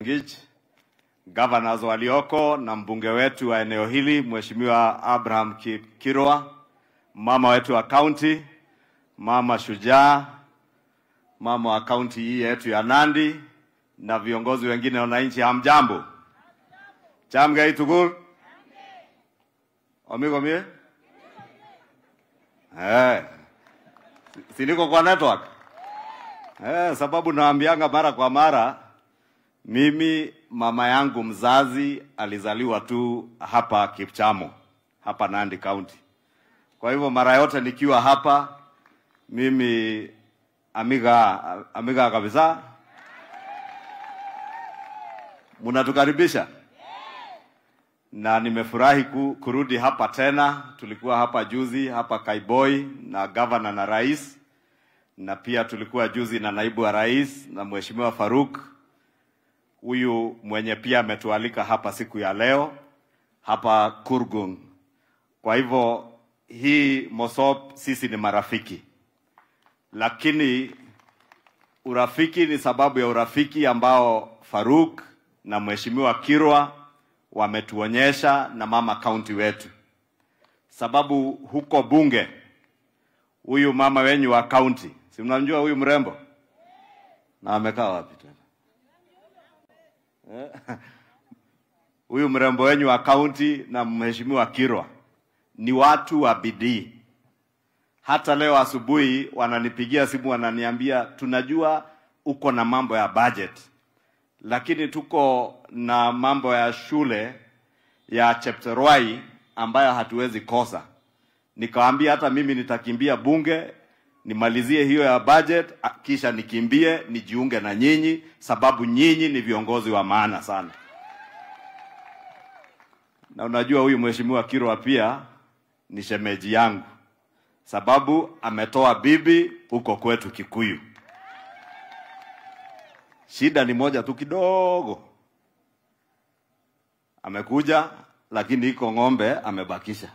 Chepngich, governors walioko na mbunge wetu wa eneo hili Mheshimiwa Abraham Ki- Kirwa, mama wetu wa county, mama Shujaa, mama wa kaunti hii yetu ya Nandi na viongozi wengine wananchi, hamjambo? Chamgai tugul omigomie eh, si- si niko kwa network eh, sababu naambianga mara kwa mara mimi mama yangu mzazi alizaliwa tu hapa Kipchamo, hapa Nandi County. Kwa hivyo mara yote nikiwa hapa mimi amiga amiga kabisa, mnatukaribisha na nimefurahi ku, kurudi hapa tena. Tulikuwa hapa juzi hapa Kaiboi na gavana na rais, na pia tulikuwa juzi na naibu wa rais na mheshimiwa Faruk huyu mwenye pia ametualika hapa siku ya leo hapa Kurgung. Kwa hivyo hii Mosop sisi ni marafiki, lakini urafiki ni sababu ya urafiki ambao Faruk na mheshimiwa Kirwa wametuonyesha na mama kaunti wetu, sababu huko bunge huyu mama wenyu wa kaunti, si mnamjua huyu mrembo na amekaa wapi tena? huyu mrembo wenyu wa kaunti na mheshimiwa Kirwa ni watu wa bidii. Hata leo asubuhi wananipigia simu wananiambia, tunajua uko na mambo ya budget, lakini tuko na mambo ya shule ya Chepterwai ambayo hatuwezi kosa. Nikawaambia hata mimi nitakimbia bunge nimalizie hiyo ya budget, a- kisha nikimbie nijiunge na nyinyi, sababu nyinyi ni viongozi wa maana sana. Na unajua huyu mheshimiwa Kirwa pia ni shemeji yangu, sababu ametoa bibi huko kwetu Kikuyu. Shida ni moja tu kidogo, amekuja lakini iko ng'ombe amebakisha.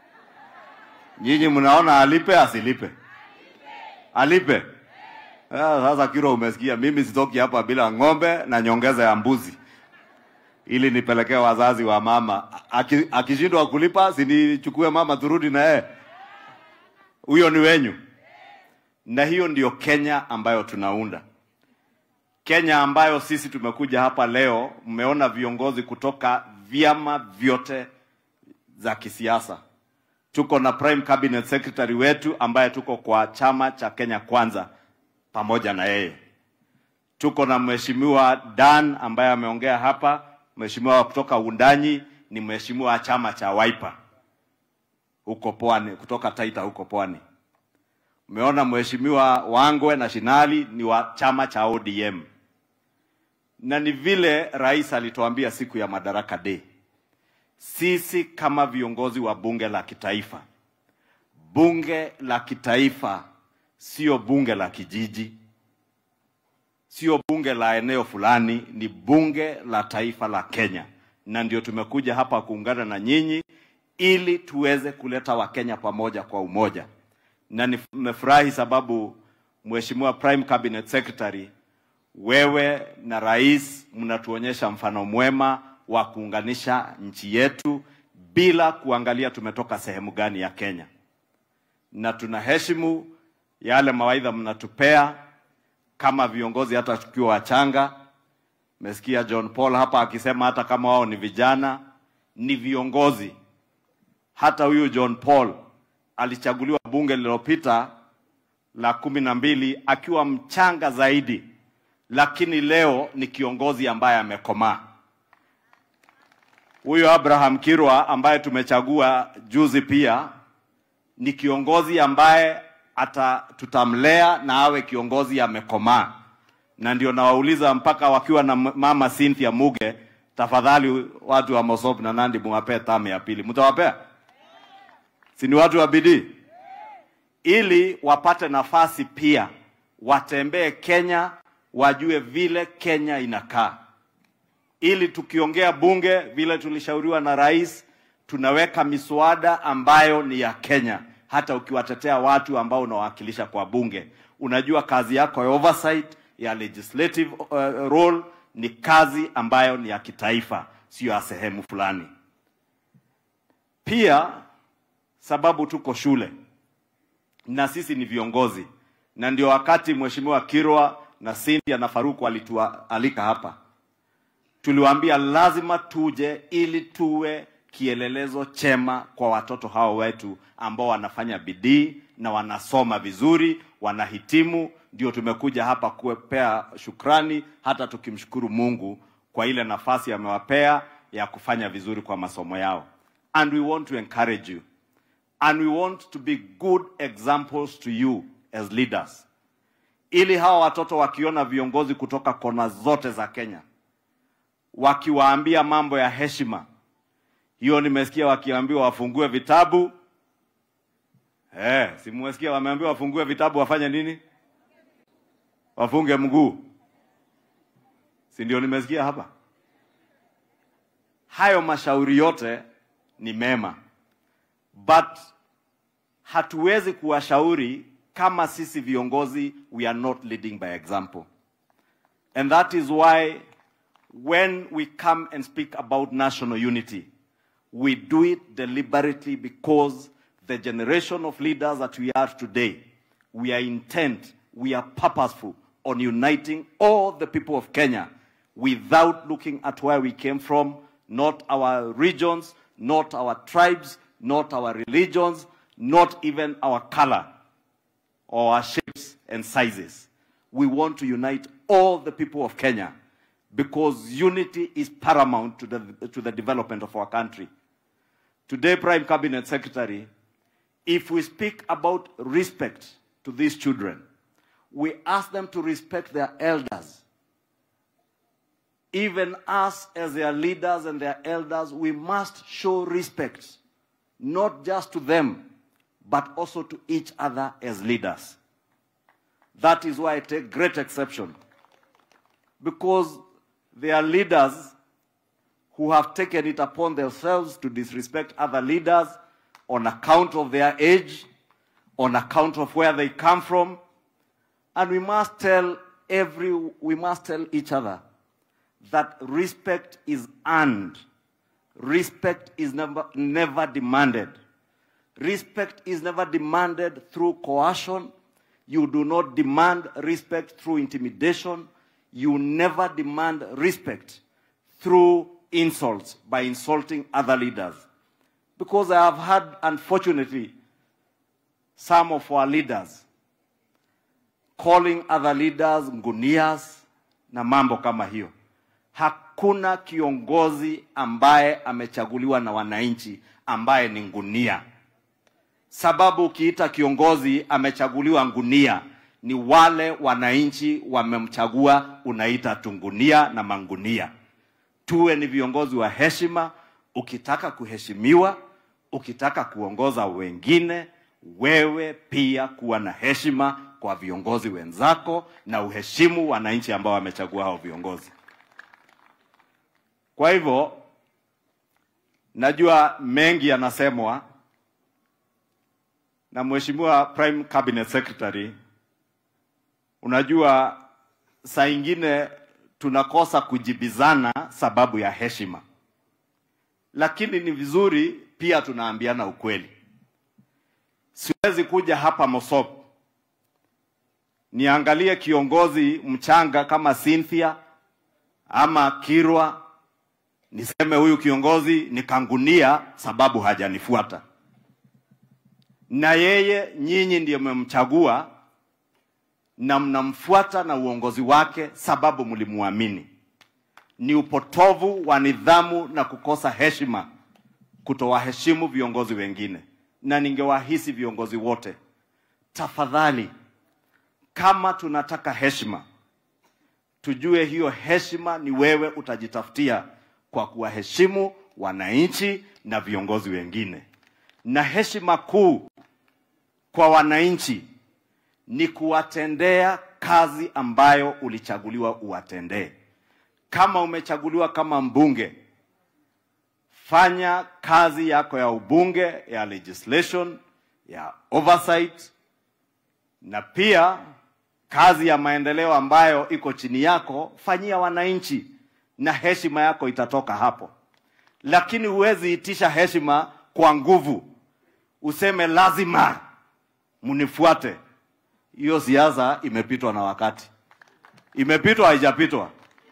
Nyinyi mnaona alipe asilipe? Alipe. Ah, Sasa Kirwa, umesikia, mimi sitoki hapa bila ng'ombe na nyongeza ya mbuzi ili nipelekee wazazi wa mama. Aki- Akishindwa kulipa, sinichukue mama turudi na yeye. Huyo ni wenyu, na hiyo ndiyo Kenya ambayo tunaunda. Kenya ambayo sisi tumekuja hapa leo, mmeona viongozi kutoka vyama vyote za kisiasa. Tuko na prime cabinet secretary wetu ambaye tuko kwa chama cha Kenya Kwanza pamoja na yeye. Tuko na mheshimiwa Dan ambaye ameongea hapa, mheshimiwa kutoka Undanyi ni mheshimiwa wa chama cha Wiper huko Pwani, kutoka Taita huko Pwani. Umeona mheshimiwa Wangwe na Shinali ni wa chama cha ODM, na ni vile rais alituambia siku ya Madaraka Day, sisi kama viongozi wa bunge la kitaifa, bunge la kitaifa sio bunge la kijiji, sio bunge la eneo fulani, ni bunge la taifa la Kenya, na ndio tumekuja hapa kuungana na nyinyi ili tuweze kuleta Wakenya pamoja kwa umoja, na nimefurahi sababu Mheshimiwa Prime Cabinet Secretary, wewe na rais mnatuonyesha mfano mwema wa kuunganisha nchi yetu bila kuangalia tumetoka sehemu gani ya Kenya, na tunaheshimu yale mawaidha mnatupea kama viongozi hata tukiwa wachanga. Mesikia John Paul hapa akisema hata kama wao ni vijana ni viongozi. Hata huyu John Paul alichaguliwa bunge lililopita la kumi na mbili akiwa mchanga zaidi, lakini leo ni kiongozi ambaye amekomaa. Huyu Abraham Kirwa ambaye tumechagua juzi pia ni kiongozi ambaye ata tutamlea na awe kiongozi amekomaa, na ndio nawauliza mpaka wakiwa na m- mama Cynthia Muge, tafadhali watu wa Mosop na Nandi muwapee tamu ya pili, mtawapea? Si ni watu wa bidii, ili wapate nafasi pia watembee Kenya, wajue vile Kenya inakaa ili tukiongea bunge vile tulishauriwa na rais, tunaweka miswada ambayo ni ya Kenya. Hata ukiwatetea watu ambao unawakilisha kwa bunge, unajua kazi yako ya oversight ya legislative uh, role ni kazi ambayo ni ya kitaifa, sio ya sehemu fulani. Pia sababu tuko shule na sisi ni viongozi, na ndio wakati Mheshimiwa Kirwa na Cynthia na Faruku walitualika hapa, tuliwaambia lazima tuje ili tuwe kielelezo chema kwa watoto hao wetu ambao wanafanya bidii na wanasoma vizuri, wanahitimu. Ndio tumekuja hapa kuwapea shukrani, hata tukimshukuru Mungu kwa ile nafasi amewapea ya kufanya vizuri kwa masomo yao. And we want to encourage you and we want to be good examples to you as leaders, ili hawa watoto wakiona viongozi kutoka kona zote za Kenya wakiwaambia mambo ya heshima hiyo nimesikia wakiambiwa wafungue vitabu eh, simwesikia wameambiwa wafungue vitabu wafanye nini? Wafunge mguu, si ndio? Nimesikia hapa. Hayo mashauri yote ni mema, but hatuwezi kuwashauri kama sisi viongozi we are not leading by example, and that is why when we come and speak about national unity we do it deliberately because the generation of leaders that we are today, we are intent, we are purposeful on uniting all the people of Kenya without looking at where we came from, not our regions, not our tribes, not our religions, not even our color or our shapes and sizes. We want to unite all the people of Kenya because unity is paramount to the, to the development of our country. Today, Prime Cabinet Secretary, if we speak about respect to these children, we ask them to respect their elders. Even us, as their leaders and their elders, we must show respect, not just to them, but also to each other as leaders. That is why I take great exception, because they are leaders who have taken it upon themselves to disrespect other leaders on account of their age, on account of where they come from. And we must tell every, we must tell each other that respect is earned. Respect is never, never demanded. Respect is never demanded through coercion. You do not demand respect through intimidation. You never demand respect through insults by insulting other leaders. Because I have had, unfortunately, some of our leaders calling other leaders ngunias na mambo kama hiyo. Hakuna kiongozi ambaye amechaguliwa na wananchi ambaye ni ngunia. Sababu ukiita kiongozi amechaguliwa ngunia, ni wale wananchi wamemchagua, unaita tungunia na mangunia tuwe ni viongozi wa heshima. Ukitaka kuheshimiwa, ukitaka kuongoza wengine, wewe pia kuwa na heshima kwa viongozi wenzako na uheshimu wananchi ambao wamechagua hao viongozi. Kwa hivyo najua mengi yanasemwa na Mheshimiwa Prime Cabinet Secretary. Unajua saa ingine tunakosa kujibizana sababu ya heshima, lakini ni vizuri pia tunaambiana ukweli. Siwezi kuja hapa Mosop niangalie kiongozi mchanga kama Cynthia ama Kirwa niseme huyu kiongozi nikangunia sababu hajanifuata, na yeye nyinyi ndiye mmemchagua na mnamfuata na uongozi wake sababu mlimuamini. Ni upotovu wa nidhamu na kukosa heshima kutowaheshimu viongozi wengine, na ningewahisi viongozi wote, tafadhali, kama tunataka heshima, tujue hiyo heshima ni wewe utajitafutia kwa kuwaheshimu wananchi na viongozi wengine, na heshima kuu kwa wananchi ni kuwatendea kazi ambayo ulichaguliwa uwatendee. Kama umechaguliwa kama mbunge, fanya kazi yako ya ubunge, ya legislation, ya oversight, na pia kazi ya maendeleo ambayo iko chini yako, fanyia wananchi na heshima yako itatoka hapo. Lakini huwezi itisha heshima kwa nguvu, useme lazima mnifuate. Hiyo siasa imepitwa na wakati, imepitwa haijapitwa.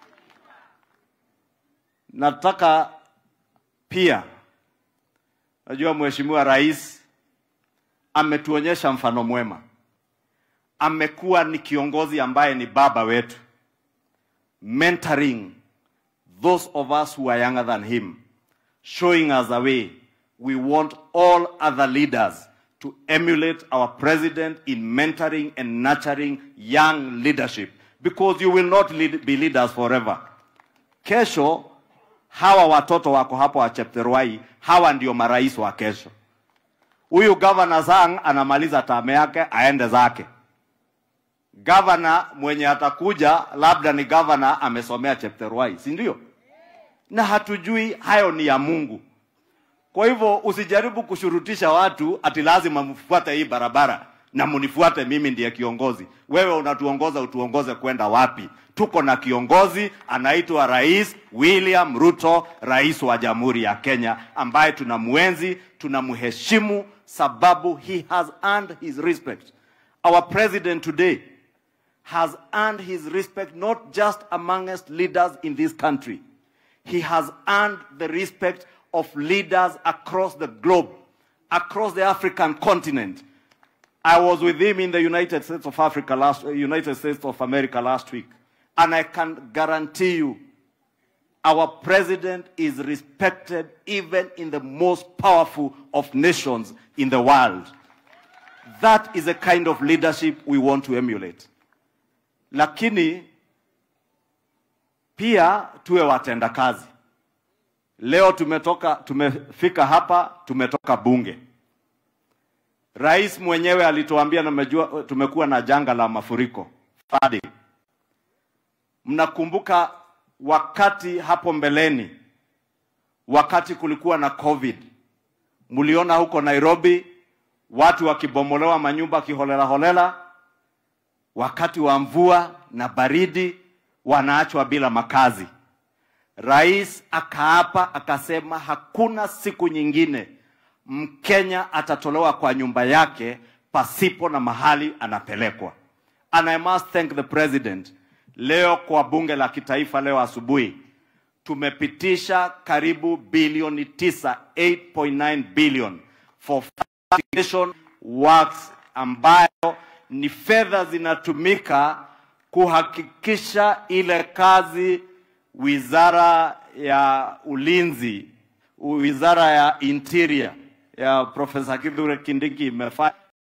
Nataka pia, najua Mheshimiwa Rais ametuonyesha mfano mwema, amekuwa ni kiongozi ambaye ni baba wetu, mentoring those of us who are younger than him, showing us the way. We want all other leaders to emulate our president in mentoring and nurturing young leadership because you will not lead, be leaders forever. Kesho hawa watoto wako hapo wa Chepterwai, hawa ndio marais wa kesho. Huyu gavana Sang anamaliza tame yake aende zake. Gavana mwenye atakuja labda ni gavana amesomea Chepterwai, si ndio? Na hatujui hayo ni ya Mungu. Kwa hivyo usijaribu kushurutisha watu ati lazima mfuate hii barabara na munifuate mimi ndiye kiongozi. Wewe unatuongoza utuongoze kwenda wapi? Tuko na kiongozi anaitwa Rais William Ruto, rais wa Jamhuri ya Kenya, ambaye tunamwenzi, tunamheshimu sababu he has earned his respect. Our president today has earned his respect not just amongst leaders in this country. He has earned the respect of leaders across the globe, across the African continent. I was with him in the United States of Africa last, uh, United States of America last week, and I can guarantee you, our president is respected even in the most powerful of nations in the world. That is the kind of leadership we want to emulate. Lakini pia tuwe watenda kazi. Leo tumetoka tumefika hapa, tumetoka bunge. Rais mwenyewe alituambia na mejua, tumekuwa na janga la mafuriko flooding. Mnakumbuka wakati hapo mbeleni, wakati kulikuwa na COVID, mliona huko Nairobi watu wakibomolewa manyumba kiholela holela, wakati wa mvua na baridi wanaachwa bila makazi. Rais akaapa akasema hakuna siku nyingine Mkenya atatolewa kwa nyumba yake pasipo na mahali anapelekwa. And I must thank the president. Leo kwa bunge la kitaifa leo asubuhi tumepitisha karibu bilioni tisa, 8.9 billion for foundation works ambayo ni fedha zinatumika kuhakikisha ile kazi wizara ya ulinzi, wizara ya interior ya Profesa Kithure Kindiki imefanya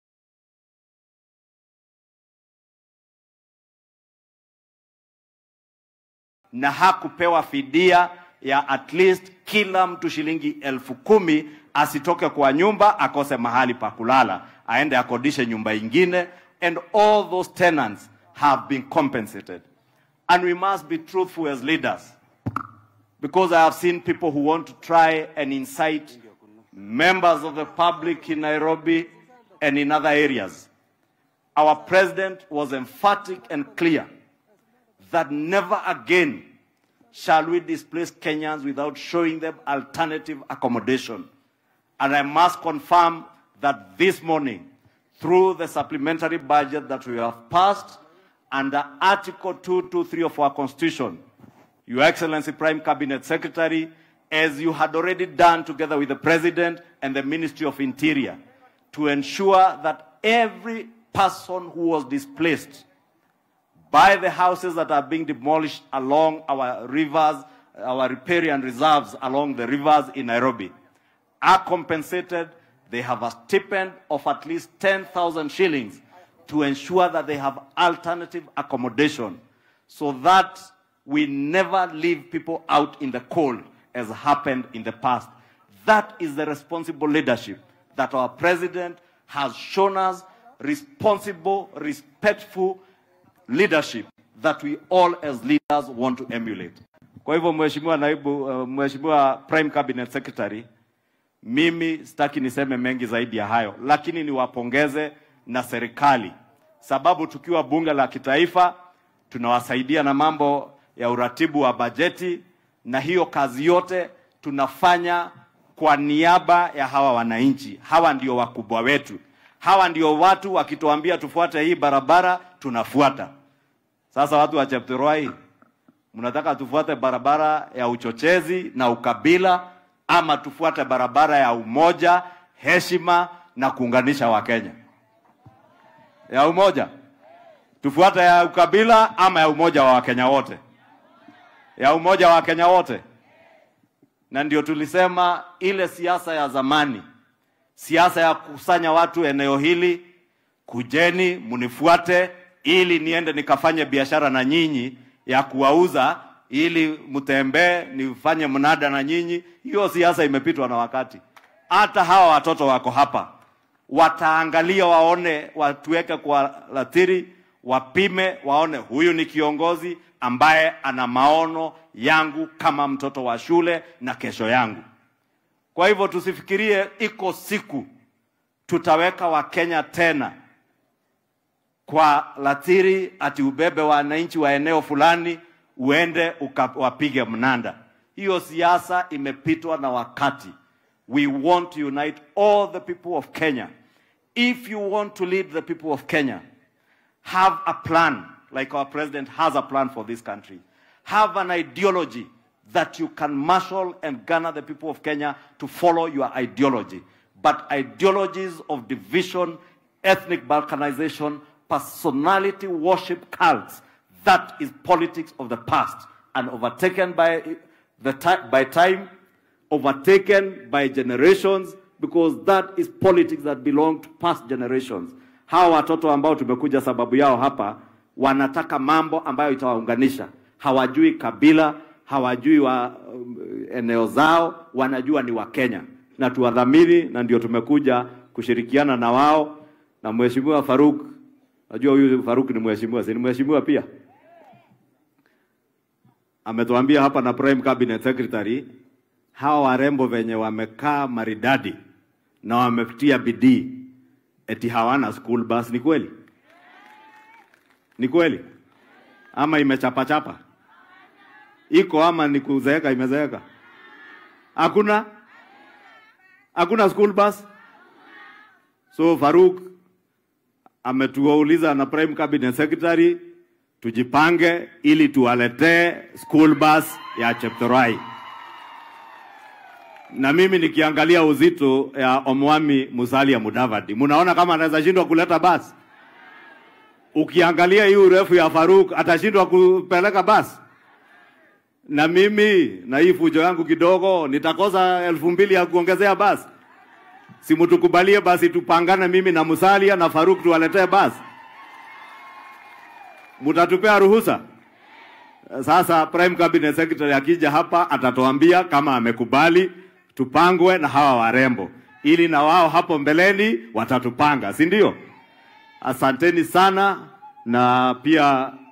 na hakupewa fidia ya at least kila mtu shilingi elfu kumi asitoke kwa nyumba akose mahali pa kulala, aende akodishe nyumba ingine, and all those tenants have been compensated. And we must be truthful as leaders. Because I have seen people who want to try and incite members of the public in Nairobi and in other areas. Our president was emphatic and clear that never again shall we displace Kenyans without showing them alternative accommodation. And I must confirm that this morning, through the supplementary budget that we have passed under Article 223 of our Constitution, Your Excellency Prime Cabinet Secretary, as you had already done together with the President and the Ministry of Interior, to ensure that every person who was displaced by the houses that are being demolished along our rivers, our riparian reserves along the rivers in Nairobi, are compensated. They have a stipend of at least 10,000 shillings to ensure that they have alternative accommodation so that we never leave people out in the cold as happened in the past. That is the responsible leadership that our president has shown us, responsible, respectful leadership that we all as leaders want to emulate. Kwa hivyo Mheshimiwa naibu, uh, Mheshimiwa Prime Cabinet Secretary, mimi sitaki niseme mengi zaidi ya hayo, lakini niwapongeze na serikali sababu tukiwa bunge la kitaifa tunawasaidia na mambo ya uratibu wa bajeti, na hiyo kazi yote tunafanya kwa niaba ya hawa wananchi. Hawa ndio wakubwa wetu, hawa ndio watu wakituambia tufuate hii barabara tunafuata. Sasa watu wa Cheptirwai, mnataka tufuate barabara ya uchochezi na ukabila ama tufuate barabara ya umoja, heshima na kuunganisha Wakenya? Ya umoja tufuate ya ukabila ama ya umoja wa Wakenya wote? Ya umoja wa Wakenya wote. Na ndio tulisema ile siasa ya zamani, siasa ya kukusanya watu eneo hili, kujeni mnifuate ili niende nikafanye biashara na nyinyi ya kuwauza ili mtembee nifanye mnada na nyinyi. Hiyo siasa imepitwa na wakati. Hata hawa watoto wako hapa wataangalia, waone, watuweke kwa latiri, wapime, waone huyu ni kiongozi ambaye ana maono yangu kama mtoto wa shule na kesho yangu. Kwa hivyo tusifikirie iko siku tutaweka Wakenya tena kwa latiri ati ubebe wananchi wa eneo fulani uende ukawapige mnanda. Hiyo siasa imepitwa na wakati. We want to unite all the people of Kenya. If you want to lead the people of Kenya, have a plan like our president has a plan for this country. Have an ideology that you can marshal and garner the people of Kenya to follow your ideology. But ideologies of division, ethnic balkanization, personality worship cults, that is politics of the past and overtaken by, the ti- by time, overtaken by generations, because that is politics that belong to past generations. Hawa watoto ambao tumekuja sababu yao hapa wanataka mambo ambayo itawaunganisha. Hawajui kabila, hawajui wa um, eneo zao, wanajua ni Wakenya na tuwadhamini, na ndio tumekuja kushirikiana na wao na Mheshimiwa Faruk. Najua huyu Faruk ni mheshimiwa, si ni mheshimiwa pia? Ametuambia hapa na Prime Cabinet Secretary, hawa warembo venye wamekaa maridadi na wametia bidii, eti hawana school bus. Ni kweli? Ni kweli ama imechapachapa? Iko ama ni kuzeeka imezeeka? Hakuna, hakuna school bus. So Faruk ametuuliza na Prime Cabinet Secretary tujipange ili tuwaletee school bus ya Cheptorai. Na mimi nikiangalia uzito ya Omwami Musalia Mudavadi, munaona kama anaweza shindwa kuleta basi? Ukiangalia hii urefu ya Faruk atashindwa kupeleka basi? Na mimi na hii fujo yangu kidogo nitakosa elfu mbili ya kuongezea basi? Simutukubalie basi, tupangane mimi na Musalia na Faruk tuwaletee basi. Mutatupea ruhusa? Sasa Prime Cabinet Secretary akija hapa atatuambia kama amekubali tupangwe na hawa warembo, ili na wao hapo mbeleni watatupanga, si ndio? Asanteni sana, na pia